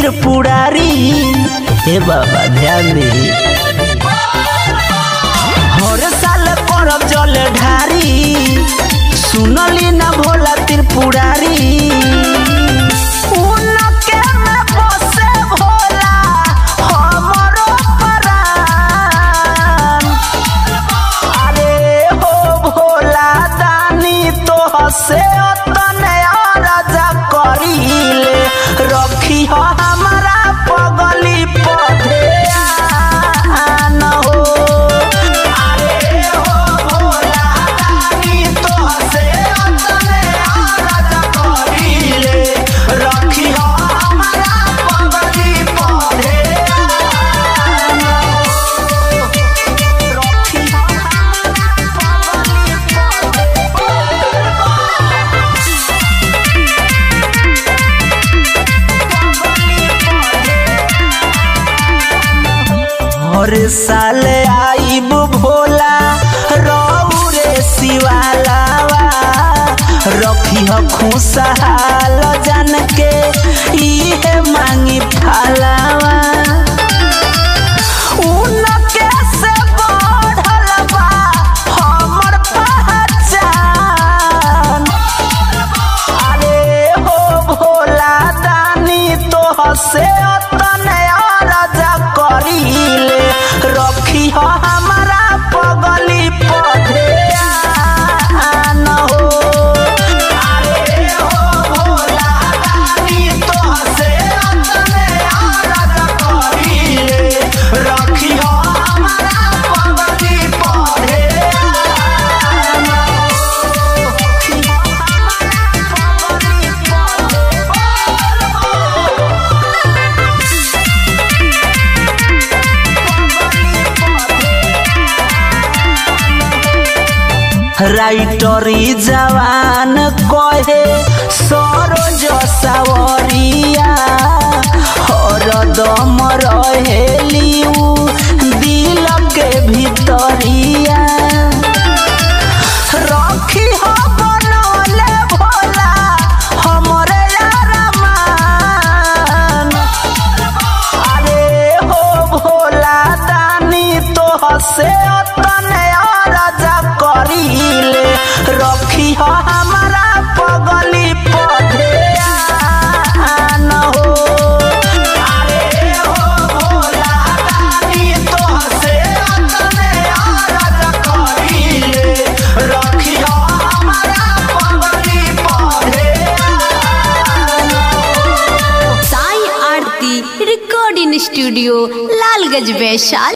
त्रिपुरारी हे बाबा ध्यान दे हर साल करब जल ढारी सुनली ना भोला त्रिपुरारी उनके में बसे भोला हमरो परान अरे हो भोला दानी तो हसे तने राजा करीले रखी हो हमारा पगली पधे आन हो अरे हो भोला दानी तो हसे तने राजा करीले रखी हो हमारा पगली पधे आन हो रखी हो हर साल आईब भोला रौरे शिवालावा रखी ह खुशहाल जान के इहे मांगी फालावा उनके से बढ़ल बा हमर पहचान अरे हो भोला दानी तो हसे तने राजा करीले रखी हो हमारा पगली पधे आन हो अरे हो भोला दानी तो हसे तने राजा करीले रखी हो हमारा पगली पधे आन हो रखी हो राइटरी जवान कहे सरोज सावरिया हरदम रहेलिउ दिल के भीतरिया रखी हो बनले भोला हमरे यारमान अरे हो भोला दानी तो हसे तने राजा करीले रखी हो हमारा पगली पधे आन हो अरे हो भोला दानी तो हसे तने राजा करीले रखी हो हमारा पगली पधे आन हो साई आरती रिकॉर्डिंग स्टूडियो लालगंज वैशाली